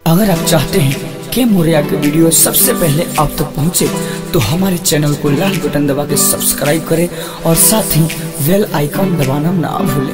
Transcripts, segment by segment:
अगर आप चाहते हैं कि मोरिया के वीडियो सबसे पहले आप तक पहुंचे तो हमारे चैनल को लाल बटन दबा के सब्सक्राइब करें और साथ ही बेल आइकॉन दबाना ना भूलें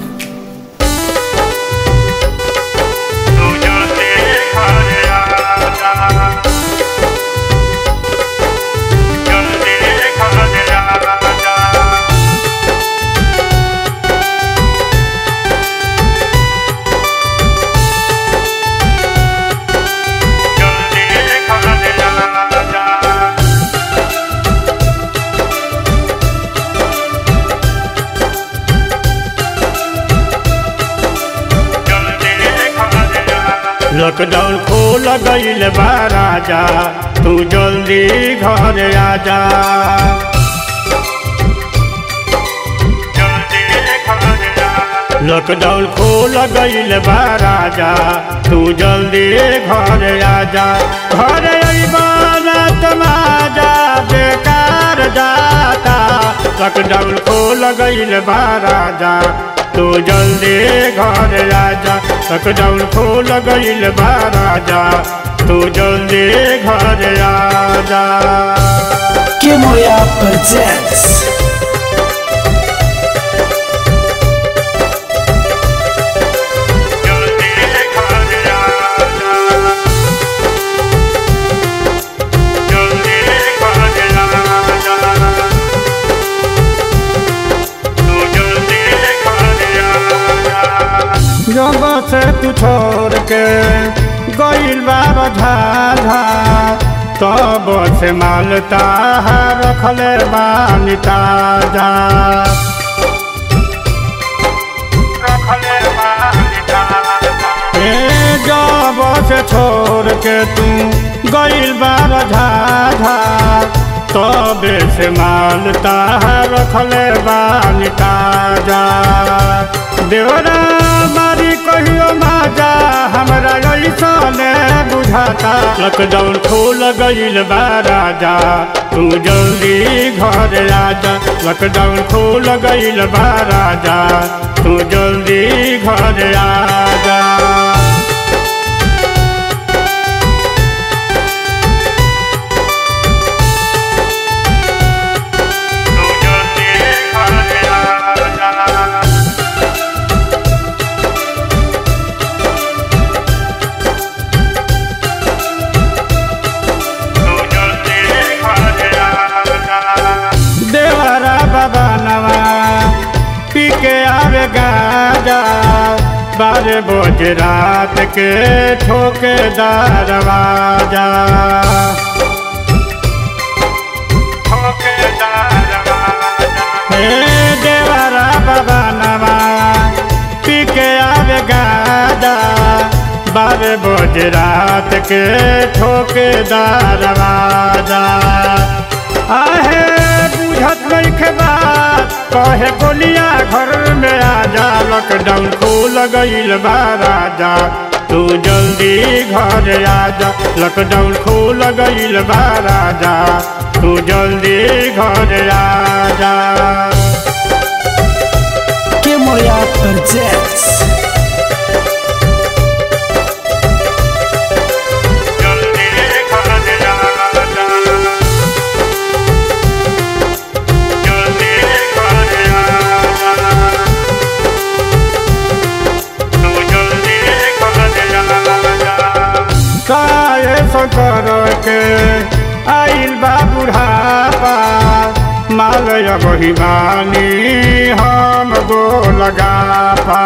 लॉकडाउन खोल गईल बा राजा तू जल्दी घर आजा लॉकडाउन खोल गईल बा राजा तू जल्दी घर आजा घर अइबाना तमाजा बेकार जाता लॉकडाउन खोल गईल बा राजा तू जल्दी घर आजा लॉकडाउन खोल गईल बा राजा तू जल्दी घर आजा के मोरिया प्रेजेंट्स जल्दी घर आजा जल्दी घर आजा तू जल्दी घर आजा जब से तू छोड़ के गईल बाबा झाझा तब से मालता रखले बानी ताजा रखले बानी ताजा ए जब से छोड़ के तू गईल बाबा झाझा तब से मालता रखले बानी ताजा देवरा मारी कहियो माजा हमरा ऐसने बुझाता लॉकडाउन खोल गईल बा राजा तू जल्दी घर आजा लॉकडाउन खोल गईल बा राजा तू जल्दी घर आजा तू जल्दी घर आजा देवरा बाबा नवा पी के आवे गाजा बारह बजे रात के ठोके दरवाजा ठोके दरवाजा हे देवरा बाबा नवा पी के आवे गाजा बारह बजे रात के ठोके दरवाजा आहे बुझत नहीं के बात कहे गोलिया घर में आजा लॉकडाउन खोल गईल बा राजा तू जल्दी घर आजा लॉकडाउन खोल गईल बा राजा तू जल्दी घर आजा के मोरिया प्रेजेंट्स जल्दी घर आजा जल्दी घर आजा तू जल्दी घर आजा काहे सकर के आइल बा बुढ़ापा मालय बहिमानी हम गो लगापा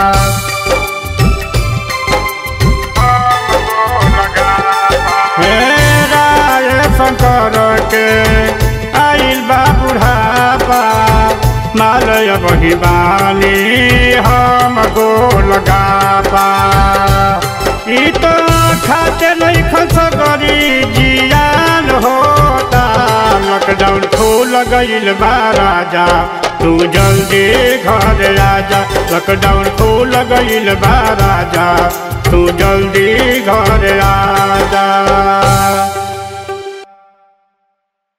मेरा ये शंकर के आइल बा बुढ़ापा मालय बहिमानी हम गो लगापा ई तो खाते नहीं खसगरी जियान होता लॉकडाउन खोल गईल बा राजा तू जल्दी घर आजा लॉकडाउन खोल गईल बा राजा तू जल्दी घर आजा